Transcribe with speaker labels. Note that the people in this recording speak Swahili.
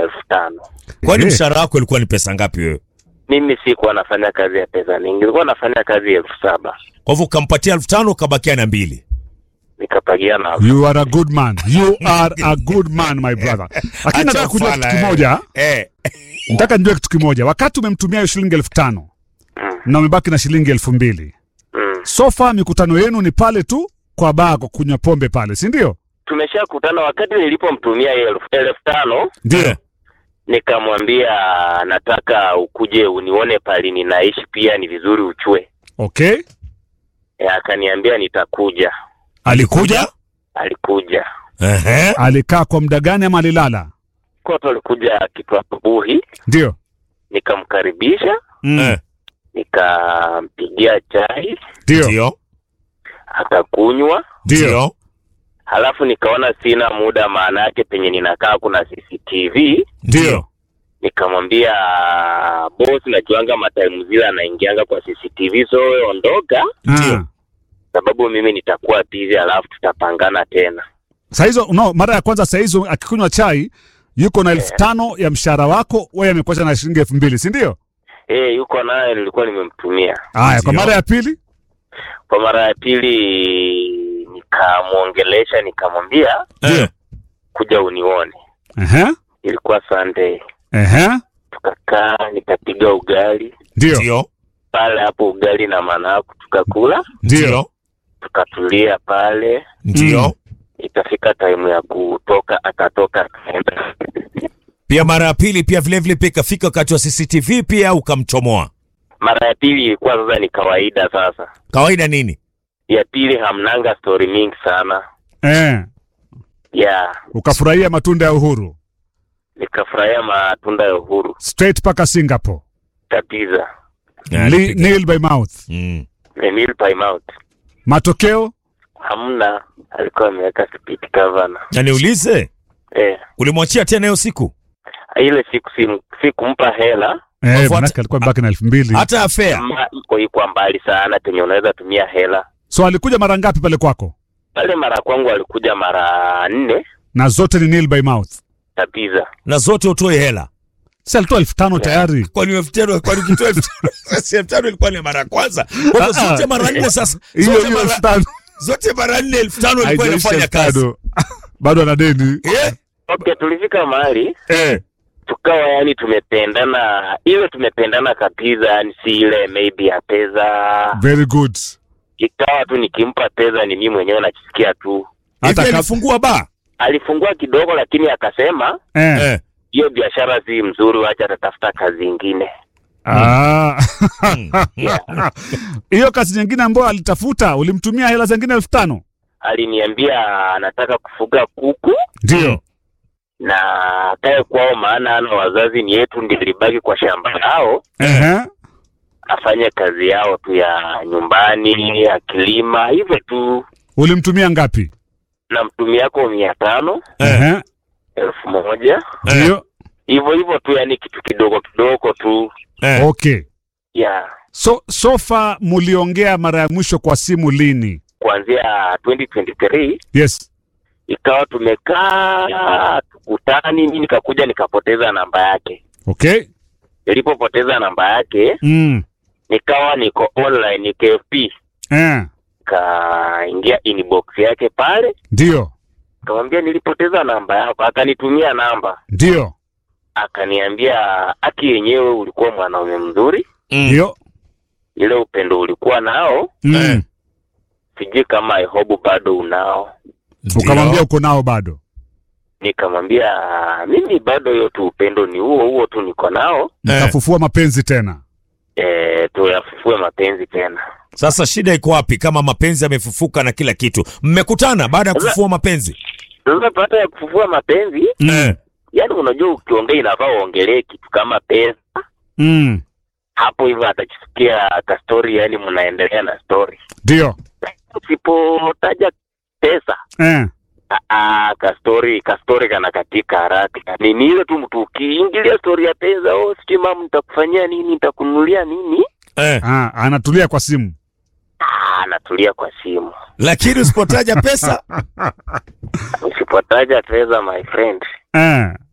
Speaker 1: elfu tano.
Speaker 2: Kwani
Speaker 3: Eh.
Speaker 2: mshahara wako ulikuwa ni pesa ngapi wewe?
Speaker 1: Mimi sikuwa nafanya kazi ya pesa nyingi, nilikuwa nafanya kazi elfu saba
Speaker 2: Kwa hivyo ukampatia elfu tano ukabakia na mbili.
Speaker 1: nikapagia na
Speaker 3: You are a good man. You are a good man my brother. Lakini nataka
Speaker 2: Acha
Speaker 3: kujua
Speaker 2: ufala,
Speaker 3: kitu
Speaker 2: eh.
Speaker 3: kimoja.
Speaker 2: Eh.
Speaker 3: Nataka nijue kitu kimoja. Wakati umemtumia hiyo shilingi elfu tano na umebaki na shilingi elfu mbili
Speaker 1: mm.
Speaker 3: sofa mikutano yenu ni pale tu kwa baa kwa kunywa pombe pale, si ndio?
Speaker 1: Tumeshakutana wakati nilipomtumia hiyo elfu elfu tano
Speaker 2: Ndio.
Speaker 1: nikamwambia nataka ukuje unione pali ninaishi, pia ni vizuri uchue.
Speaker 3: Okay.
Speaker 1: E, akaniambia nitakuja.
Speaker 3: Alikuja?
Speaker 1: Alikuja
Speaker 2: Ehe.
Speaker 3: Alikaa kwa muda gani ama alilala?
Speaker 1: koto, alikuja kitu asubuhi,
Speaker 3: Ndio.
Speaker 1: nikamkaribisha,
Speaker 2: Eh.
Speaker 1: nikampigia chai
Speaker 3: Ndio.
Speaker 2: Ndio.
Speaker 1: akakunywa,
Speaker 3: Ndio.
Speaker 2: Ndio.
Speaker 1: halafu nikaona sina muda, maana yake penye ninakaa kuna CCTV.
Speaker 3: Ndio.
Speaker 1: Nikamwambia boss, najuanga mataimu zile anaingianga kwa CCTV, so wewe ondoka,
Speaker 2: Ndio.
Speaker 3: Ah.
Speaker 1: sababu mimi nitakuwa busy, halafu tutapangana tena.
Speaker 3: Saa hizo no, mara ya kwanza saa hizo akikunywa chai yuko na elfu tano ya mshahara wako, wewe amekuacha na shilingi elfu mbili si ndio?
Speaker 1: Eh, yuko naye, nilikuwa nimemtumia.
Speaker 3: Haya, kwa
Speaker 2: Ndio.
Speaker 3: mara ya pili
Speaker 1: Kwa mara ya pili nikamwongelesha, nikamwambia
Speaker 2: Eh.
Speaker 1: kuja unione.
Speaker 3: ehe,
Speaker 1: Ilikuwa Sunday,
Speaker 3: ehe,
Speaker 1: tukakaa nikapiga ugali
Speaker 3: ndio,
Speaker 2: Ndio.
Speaker 1: pale hapo, ugali na managu, tukakula
Speaker 2: Ndio.
Speaker 1: tukatulia pale.
Speaker 2: Ndio.
Speaker 1: Ikafika taimu ya kutoka, akatoka akaenda.
Speaker 2: Pia mara ya pili pia vile vile pia ikafika wakati wa CCTV pia ukamchomoa.
Speaker 1: Mara ya pili ilikuwa sasa ni kawaida. Sasa
Speaker 2: Kawaida nini?
Speaker 1: ya pili hamnanga stori mingi sana
Speaker 3: eh,
Speaker 1: ya
Speaker 3: ukafurahia matunda ya uhuru
Speaker 1: nikafurahia matunda ya uhuru
Speaker 3: straight mpaka Singapore.
Speaker 1: kabisa.
Speaker 2: Ya,
Speaker 3: Li,
Speaker 2: alipiga.
Speaker 3: nail by mouth.
Speaker 2: Mm.
Speaker 1: Emil time out
Speaker 3: Matokeo
Speaker 1: hamna, alikuwa ameweka speed governor.
Speaker 2: Na niulize,
Speaker 1: Eh,
Speaker 2: ulimwachia tena hiyo siku?
Speaker 1: ile siku sim- sikumpa hela
Speaker 3: eh,
Speaker 2: Wafuata-
Speaker 3: manake alikuwa mbaki na elfu mbili
Speaker 2: Hata afea.
Speaker 1: ama iko iko mbali sana penye unaweza tumia hela
Speaker 3: so alikuja mara ngapi pale kwako?
Speaker 1: pale. Mara kwangu alikuja mara nne
Speaker 3: Na zote ni nail by mouth.
Speaker 1: kabisa.
Speaker 2: Na zote utoe hela.
Speaker 3: Si alitoa elfu tano tayari.
Speaker 2: Kwani elfu tano kwani ukitoa elfu tano sasa elfu tano ilikuwa ni mara ya kwanza. Kwa hivyo
Speaker 3: Ah, ah.
Speaker 2: zote mara nne sasa.
Speaker 3: Hiyo
Speaker 2: Zote
Speaker 3: hiyo elfu
Speaker 2: mara
Speaker 3: tano
Speaker 2: zote mara nne elfu tano ilikuwa
Speaker 3: haijaisha
Speaker 2: inafanya
Speaker 3: elfu
Speaker 2: kazi.
Speaker 3: tano. bado ana deni.
Speaker 2: Eh?
Speaker 1: Okay, tulifika mahali
Speaker 2: Eh.
Speaker 1: tukawa yani tumependana, ile tumependana kabisa, yani si ile maybe ya pesa.
Speaker 3: Very good.
Speaker 1: Ikawa tu nikimpa pesa ni mimi mwenyewe najisikia tu.
Speaker 3: Hata
Speaker 2: Hivi
Speaker 3: kab-
Speaker 2: alifungua ba?
Speaker 1: Alifungua kidogo, lakini akasema
Speaker 3: eh.
Speaker 2: Eh.
Speaker 1: hiyo biashara si mzuri, wacha atatafuta kazi ingine.
Speaker 3: Ah.
Speaker 1: Yeah.
Speaker 3: hiyo kazi nyingine ambayo alitafuta ulimtumia hela zingine elfu tano
Speaker 1: Aliniambia anataka kufuga kuku
Speaker 3: ndio
Speaker 1: na akae kwao, maana ana wazazi ni yetu, ndio ilibaki kwa shamba lao,
Speaker 3: Ehe.
Speaker 1: afanye kazi yao tu ya nyumbani, akilima hivyo tu.
Speaker 3: ulimtumia ngapi
Speaker 1: Na mtumi yako mia tano
Speaker 3: Ehe.
Speaker 1: elfu moja
Speaker 3: ndio
Speaker 1: hivyo hivyo tu, yani kitu kidogo kidogo tu
Speaker 2: Eh.
Speaker 3: okay
Speaker 1: ya
Speaker 3: so sofa muliongea mara ya mwisho kwa simu lini
Speaker 1: kuanzia 2023
Speaker 3: yes
Speaker 1: ikawa tumekaa tukutani, mimi nikakuja nikapoteza namba yake.
Speaker 3: okay
Speaker 1: Nilipopoteza namba yake
Speaker 3: mm.
Speaker 1: nikawa niko online ni KFP,
Speaker 3: eh.
Speaker 1: kaingia inbox yake pale,
Speaker 3: ndio
Speaker 1: kamwambia nilipoteza namba yako, akanitumia namba,
Speaker 3: ndio
Speaker 1: akaniambia aki yenyewe ulikuwa mwanaume mzuri,
Speaker 2: Mm.
Speaker 3: ndio
Speaker 1: ile upendo ulikuwa nao,
Speaker 3: mm.
Speaker 2: Eh.
Speaker 1: sijui kama I hope bado unao.
Speaker 3: ukamwambia uko nao bado
Speaker 1: Nikamwambia mimi bado hiyo tu upendo ni huo huo tu niko nao,
Speaker 2: Eh.
Speaker 3: mkafufua mapenzi tena
Speaker 1: e, tuyafufue mapenzi tena.
Speaker 2: Sasa shida iko wapi kama mapenzi yamefufuka na kila kitu? Mmekutana baada ya kufufua mapenzi?
Speaker 1: Sasa baada ya kufufua mapenzi,
Speaker 2: Eh.
Speaker 1: yani unajua ukiongea inafaa uongelee kitu kama pesa
Speaker 3: mm.
Speaker 1: hapo hivyo atakisikia ka story, yani mnaendelea na story.
Speaker 3: ndio
Speaker 1: Usipotaja pesa
Speaker 3: eh.
Speaker 1: aa, ka story ka story kana katika haraka. Ni ni ile tu mtu ukiingilia story ya pesa, oh, sijui mama nitakufanyia nini, nitakununulia nini,
Speaker 2: Eh.
Speaker 3: ah, anatulia kwa simu
Speaker 1: ah, anatulia kwa simu.
Speaker 2: Lakini usipotaja pesa
Speaker 1: Usipotaja pesa, my friend,
Speaker 3: eh.